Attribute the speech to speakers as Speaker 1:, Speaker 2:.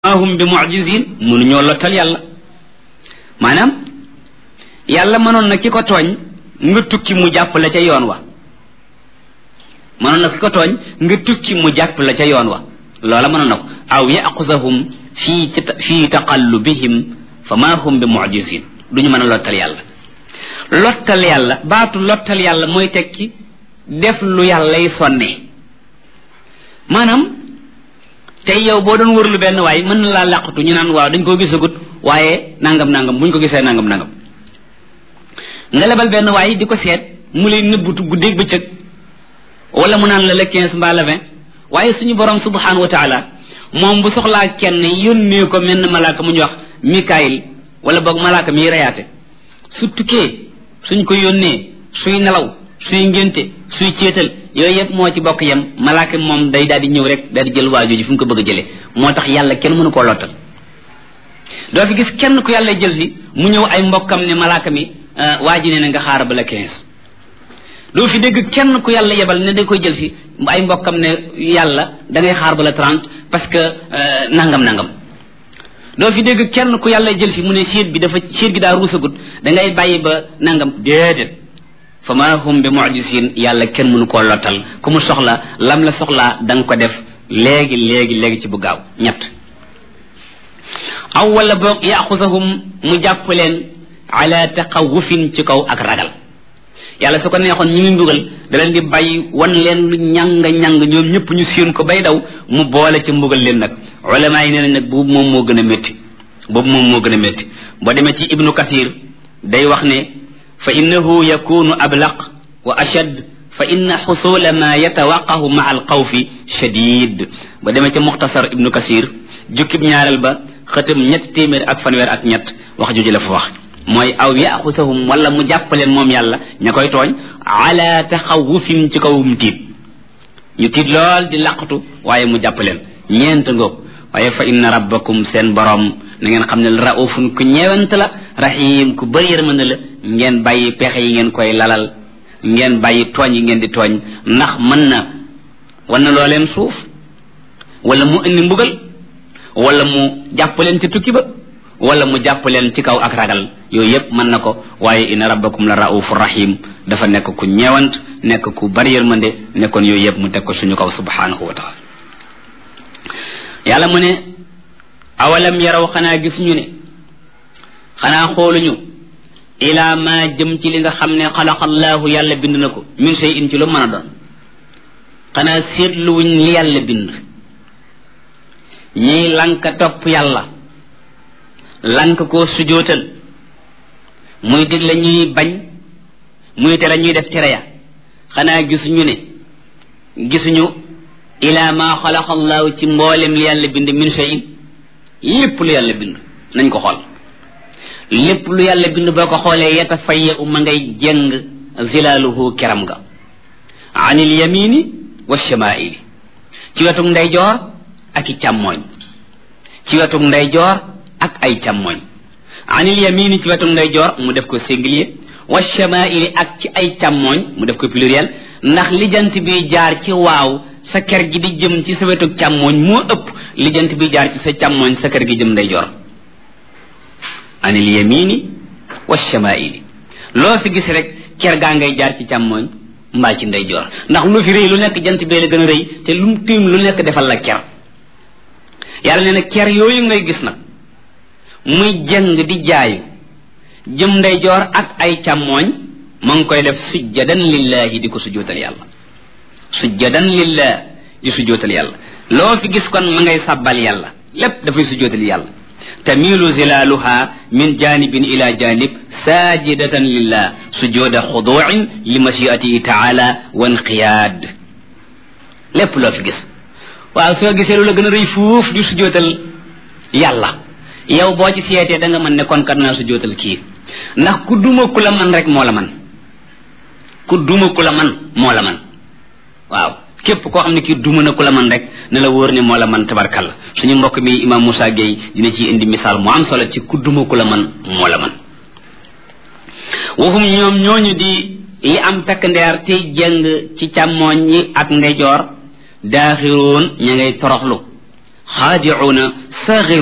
Speaker 1: hum bi mu'jizin mënuñoo lottal yàlla maanaam yàlla mënoon na ki ko tooñ nga tukki mu jàpp la ca yoon wa mënoon na ki ko tooñ nga tukki mu jàpp la ca yoon wa loola mënoon na ko aw yaxusahum fii fii taqallubihim fa ma hum bi mu'jizin duñu mën a lottal yàlla lottal yàlla baatu lottal yàlla mooy tekki def lu yàllay sonnee maanaam tey yow boo doon wërlu benn waay mën na laa làqatu ñu naan waaw dañ koo gisagut waaye nangam nangam buñ ko gisee nangam nangam nga lebal benn waay di ko seet mu lay nëbbutu guddeeg bëccëg wala mu naan la le quinze mbaa le vingt waaye suñu borom subhanahu wa taala moom bu soxlaa kenn yónnee ko mel ne malaaka mu ñu wax mikaayil wala boog malaaka miy reyaate su tukkee suñ ko yónnee suy nelaw suy ngénte suy céetal yooyu yëpp moo ci bokk yem malaaka moom day daal di ñëw rek daal di jël waajoo ji fu mu ko bëgg a jëlee moo tax yàlla kenn mënu koo lottal doo fi gis kenn ku yàlla jël si mu ñëw ay mbokkam ne malaaka mi waa ji ne na nga xaar ba la quinze doo fi dégg kenn ku yàlla yebal ne da koy jël si ay mbokkam ne yàlla da ngay xaar ba la trente parce que nangam nangam doo fi dégg kenn ku yàlla jël si mu ne siit bi dafa siit gi daa ruusagut da ngay bàyyi ba nangam déedéet fa ma hum bi mu'jizin yàlla kenn mënu koo lottal ku mu soxla lam la soxlaa da nga ko def léegi léegi léegi ci bu gaaw ñett aw wala boog yaxusahum mu jàpp leen ala taqawufin ci kaw ak ragal yàlla su ko neexoon ñi muy mbugal da leen di bàyyi wan leen lu ñàng ñàng ñoom ñëpp ñu séen ko bay daw mu boole ci mbugal leen nag ulama yi nee nañ nag boobu moom moo gën a métti boobu moom moo gën a métti boo demee ci ibnu kathir day wax ne fa innahu yakunu ablaq wa ashad fa inna xusula ma yatawaqahu maa alxawfi shadid ba demee ca muxtasar ibnu kasir jukkib ñaareel ba xëtam ñett téeméer ak fanweer ak ñett wax jooju la fa wax mooy aw yaxusahum wala mu jàppaleen moom yàlla ña koy tooñ ala taxawufin ci kawum tiit ñu tiit lool di laqatu waaye mu jàppaleen ñeent ngoog waaye fa inna rabbakum seen borom na ngeen xam ne raufun ku ñeewant la rahim ku bëri yërmande la ngeen bàyyi pexe yi ngeen koy lalal ngeen bàyyi tooñ yi ngeen di tooñ ndax mën na wan na loo leen suuf wala mu indi mbugal wala mu jàpp leen ci tukki ba wala mu jàpp leen ci kaw ak ragal yooyu yëpp mën na ko waaye inna rabbakum la raufur rahim dafa nekk ku ñeewant nekk ku bëri yërmande nekkoon yooyu yëpp mu teg ko suñu kaw subhanahu wa taala yàlla mu ne awalam yaraw xanaa gisuñu ne xanaa xooluñu ilaa ma jëm ci li nga xam ne xalaqallaahu yàlla bind na ko min shay in ci lu mën a doon xanaa seetluwuñ li yàlla bind ñiy lanka topp yàlla lank koo sujootal muy digle ñuy bañ muy tere ñuy def tere ya xanaa gisuñu ne gisuñu ilaa ma xalaqallaahu ci mboolem li yàlla bind min shay in lépp lu yàlla bind nañ ko xool lépp lu yàlla bind boo ko xoolee yeta fayya u ma ngay jëng zilaaluhu keram ga anil yamini wa shamaili ci wetuk ndeyjoor ak i càmmooñ ci wetuk ndeyjoor ak ay càmmooñ anil yamini ci wetuk ndeyjoor mu def ko singulier wa shamaili ak ci ay càmmooñ mu def ko pluriel ndax lijant bi jaar ci waaw sa ker gi di jëm ci sa wetuk càmmooñ moo ëpp lijant bi jaar ci sa càmmooñ sa ker gi jëm ndeyjoor anil yamini wa shamaili loo fi gis rek ker gaa ngay jaar ci càmmooñ mbaa ci ndeyjoor ndax lu fi rëy lu nekk jant bee la gën a rëy te lu mu tiim lu nekk defal la ker yàlla nee na ker yooyu ngay gis nag muy jëng di jaayu jëm ndeyjoor ak ay càmmooñ ma ngi koy def sujjadan lillahi di ko sujjootal yàlla sujjadan lillah di sujjootal yàlla loo fi gis kon ma ngay sàbbal yàlla lépp dafay sujjootal yàlla tamilu zilaaluha min janibin ila janib sajidatan lillah sujuda xuduin li mashiatihi taala wa inqiyaad lépp loo fi gis waaw soo gisee lu la gën a rëy fuuf di sujootal yàlla yow boo ci seetee da nga mën ne kon kat naa sujootal kii ndax ku duma ku la man rek moo la man ku duma ku la man moo la man waaw képp koo xam ne kii duma na ku la man rek ne la wóor ne moo la man tabarkalla suñu mbokk mi imam Moussa Gueye dina ci indi misaal mu am solo ci ku duma ku la man moo la man waxum ñoom ñooñu di yi am takk ndeer tey jëng ci càmmooñ yi ak ndeyjoor daaxiroon ña ngay toroxlu xaadicuuna